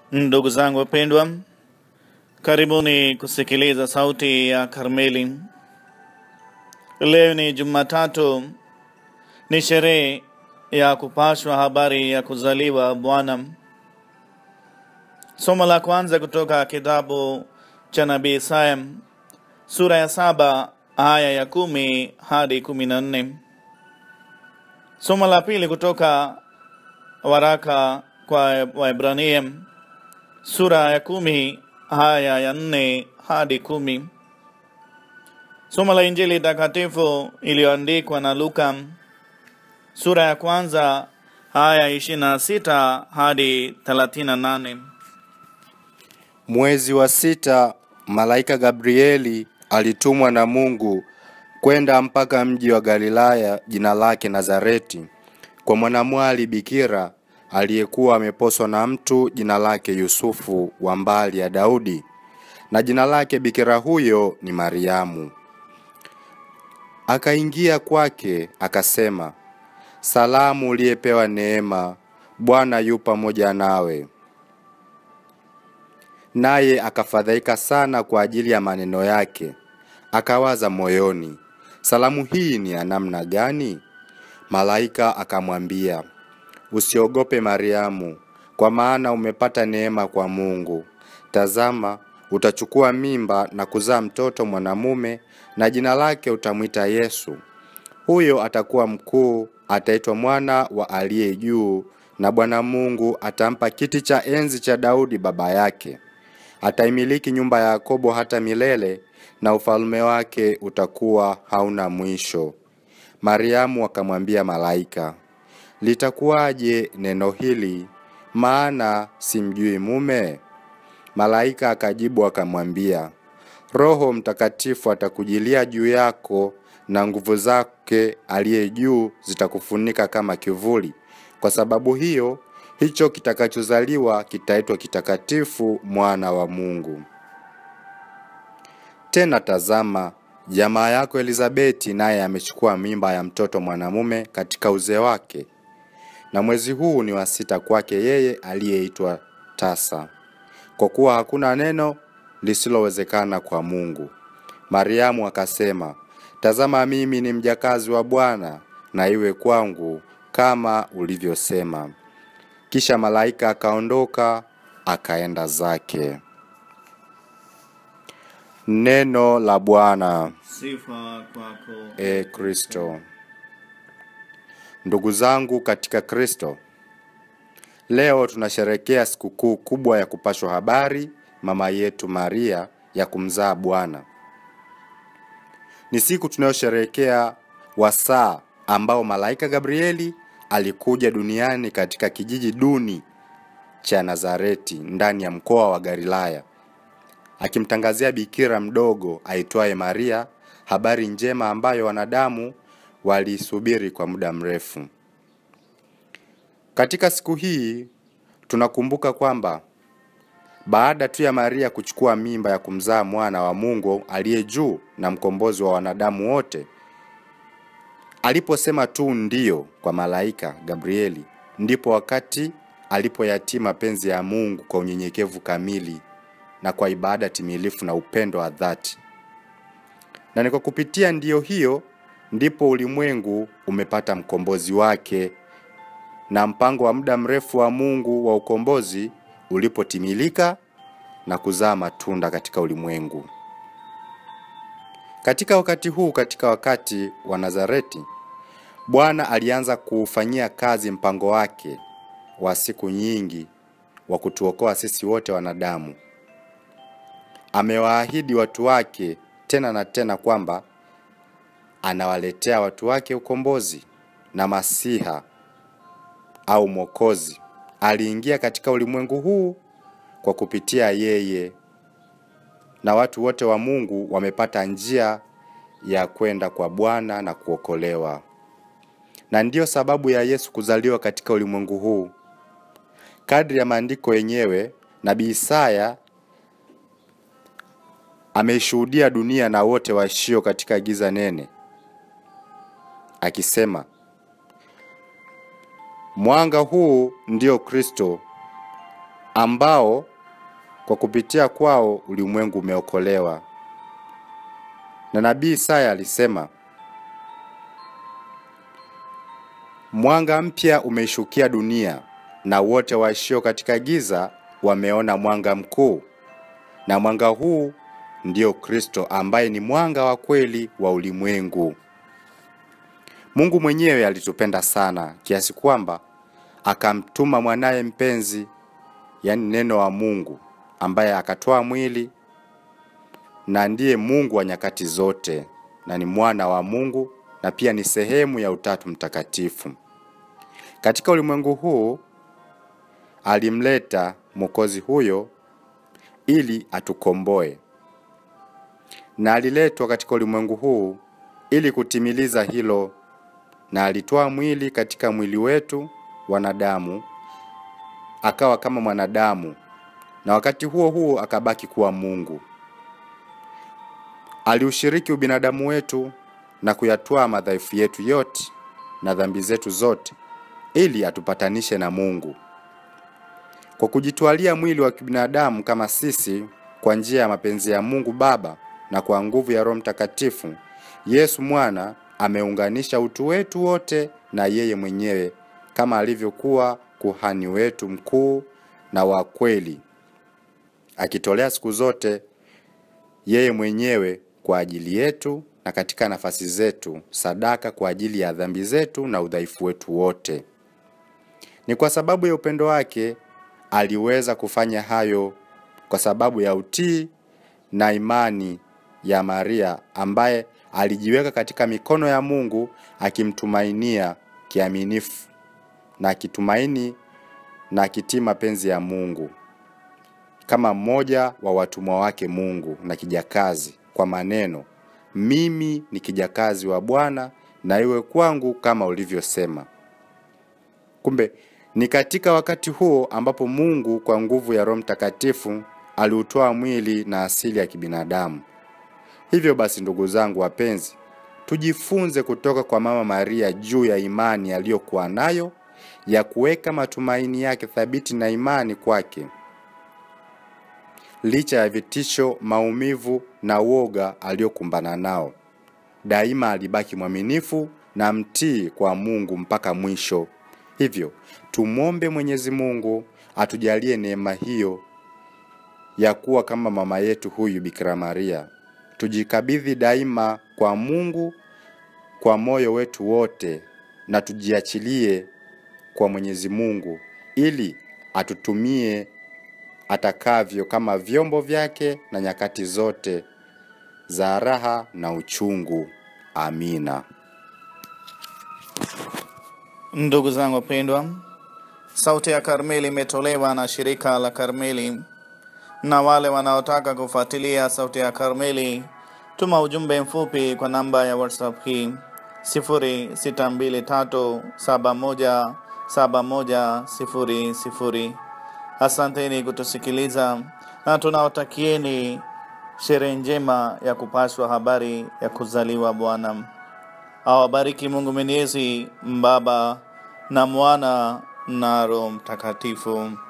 Ndugu zangu wapendwa, karibuni kusikiliza sauti ya Karmeli. Leo ni Jumatatu, ni sherehe ya kupashwa habari ya kuzaliwa Bwana. Somo la kwanza kutoka kitabu cha nabii Isaya sura ya saba aya ya kumi hadi kumi na nne. Somo la pili kutoka waraka kwa Waebrania sura ya kumi aya ya nne hadi kumi. Somo la Injili takatifu iliyoandikwa na Luka sura ya kwanza aya ishirini na sita hadi thelathini na nane. Mwezi wa sita, malaika Gabrieli alitumwa na Mungu kwenda mpaka mji wa Galilaya jina lake Nazareti, kwa mwanamwali bikira aliyekuwa ameposwa na mtu jina lake Yusufu wa mbali ya Daudi, na jina lake bikira huyo ni Mariamu. Akaingia kwake akasema, salamu uliyepewa neema, Bwana yu pamoja nawe. Naye akafadhaika sana kwa ajili ya maneno yake, akawaza moyoni, salamu hii ni ya namna gani? Malaika akamwambia, usiogope Mariamu, kwa maana umepata neema kwa Mungu. Tazama, utachukua mimba na kuzaa mtoto mwanamume, na jina lake utamwita Yesu. Huyo atakuwa mkuu, ataitwa mwana wa aliye juu, na Bwana Mungu atampa kiti cha enzi cha Daudi baba yake. Ataimiliki nyumba ya Yakobo hata milele, na ufalme wake utakuwa hauna mwisho. Mariamu akamwambia malaika, litakuwaje neno hili, maana simjui mume? Malaika akajibu akamwambia, Roho Mtakatifu atakujilia juu yako, na nguvu zake aliye juu zitakufunika kama kivuli. Kwa sababu hiyo, hicho kitakachozaliwa kitaitwa kitakatifu, mwana wa Mungu. Tena tazama, jamaa yako Elizabeti naye amechukua mimba ya mtoto mwanamume katika uzee wake, na mwezi huu ni wa sita kwake yeye aliyeitwa tasa, kwa kuwa hakuna neno lisilowezekana kwa Mungu. Mariamu akasema, tazama, mimi ni mjakazi wa Bwana, na iwe kwangu kama ulivyosema. Kisha malaika akaondoka akaenda zake. Neno la Bwana. Sifa kwako E Kristo. Ndugu zangu katika Kristo, leo tunasherekea sikukuu kubwa ya kupashwa habari mama yetu Maria ya kumzaa Bwana. Ni siku tunayosherekea wasaa ambao malaika Gabrieli alikuja duniani katika kijiji duni cha Nazareti ndani ya mkoa wa Galilaya akimtangazia bikira mdogo aitwaye Maria habari njema ambayo wanadamu waliisubiri kwa muda mrefu. Katika siku hii tunakumbuka kwamba baada tu ya Maria kuchukua mimba ya kumzaa mwana wa Mungu aliye juu na mkombozi wa wanadamu wote, aliposema tu ndiyo kwa malaika Gabrieli, ndipo wakati alipoyatii mapenzi ya Mungu kwa unyenyekevu kamili na kwa ibada timilifu na upendo wa dhati. Na ni kwa kupitia ndiyo hiyo ndipo ulimwengu umepata mkombozi wake na mpango wa muda mrefu wa Mungu wa ukombozi ulipotimilika na kuzaa matunda katika ulimwengu. Katika wakati huu, katika wakati wa Nazareti, Bwana alianza kuufanyia kazi mpango wake wa siku nyingi wa kutuokoa sisi wote wanadamu. Amewaahidi watu wake tena na tena kwamba anawaletea watu wake ukombozi na Masiha au Mwokozi aliingia katika ulimwengu huu kwa kupitia yeye, na watu wote wa Mungu wamepata njia ya kwenda kwa Bwana na kuokolewa. Na ndiyo sababu ya Yesu kuzaliwa katika ulimwengu huu. Kadri ya maandiko yenyewe, nabii Isaya ameishuhudia dunia na wote waishio katika giza nene, akisema, mwanga huu ndio Kristo ambao kwa kupitia kwao ulimwengu umeokolewa. Na nabii Isaya alisema, mwanga mpya umeishukia dunia, na wote waishio katika giza wameona mwanga mkuu. Na mwanga huu ndio Kristo ambaye ni mwanga wa kweli wa ulimwengu. Mungu mwenyewe alitupenda sana kiasi kwamba akamtuma mwanaye mpenzi, yaani neno wa Mungu, ambaye akatoa mwili na ndiye Mungu wa nyakati zote na ni mwana wa Mungu na pia ni sehemu ya Utatu Mtakatifu. Katika ulimwengu huu alimleta Mwokozi huyo ili atukomboe, na aliletwa katika ulimwengu huu ili kutimiliza hilo, na alitoa mwili katika mwili wetu wanadamu, akawa kama mwanadamu, na wakati huo huo akabaki kuwa Mungu. Aliushiriki ubinadamu wetu na kuyatwaa madhaifu yetu yote na dhambi zetu zote ili atupatanishe na Mungu. Kwa kujitwalia mwili wa kibinadamu kama sisi kwa njia ya mapenzi ya Mungu Baba na kwa nguvu ya Roho Mtakatifu, Yesu mwana ameunganisha utu wetu wote na yeye mwenyewe kama alivyokuwa kuhani wetu mkuu na wa kweli, akitolea siku zote yeye mwenyewe kwa ajili yetu na katika nafasi zetu sadaka kwa ajili ya dhambi zetu na udhaifu wetu wote. Ni kwa sababu ya upendo wake aliweza kufanya hayo kwa sababu ya utii na imani ya Maria ambaye alijiweka katika mikono ya Mungu akimtumainia kiaminifu na akitumaini na akitii mapenzi ya Mungu kama mmoja wa watumwa wake Mungu na kijakazi kwa maneno, mimi ni kijakazi wa Bwana na iwe kwangu kama ulivyosema. Kumbe ni katika wakati huo ambapo Mungu kwa nguvu ya Roho Mtakatifu aliutoa mwili na asili ya kibinadamu. Hivyo basi, ndugu zangu wapenzi, tujifunze kutoka kwa Mama Maria juu ya imani aliyokuwa nayo ya kuweka matumaini yake thabiti na imani kwake licha ya vitisho, maumivu na woga aliyokumbana nao. Daima alibaki mwaminifu na mtii kwa Mungu mpaka mwisho. Hivyo tumwombe Mwenyezi Mungu atujalie neema hiyo ya kuwa kama mama yetu huyu Bikira Maria. Tujikabidhi daima kwa Mungu kwa moyo wetu wote na tujiachilie kwa Mwenyezi Mungu ili atutumie atakavyo kama vyombo vyake na nyakati zote za raha na uchungu. Amina. Ndugu zangu wapendwa, Sauti ya Karmeli imetolewa na shirika la Karmeli, na wale wanaotaka kufuatilia Sauti ya Karmeli, tuma ujumbe mfupi kwa namba ya WhatsApp hii 0623717100. Asanteni kutusikiliza na tunawatakieni sherehe njema ya kupashwa habari ya kuzaliwa Bwana. Awabariki Mungu Mwenyezi, Baba na Mwana na Roho Mtakatifu.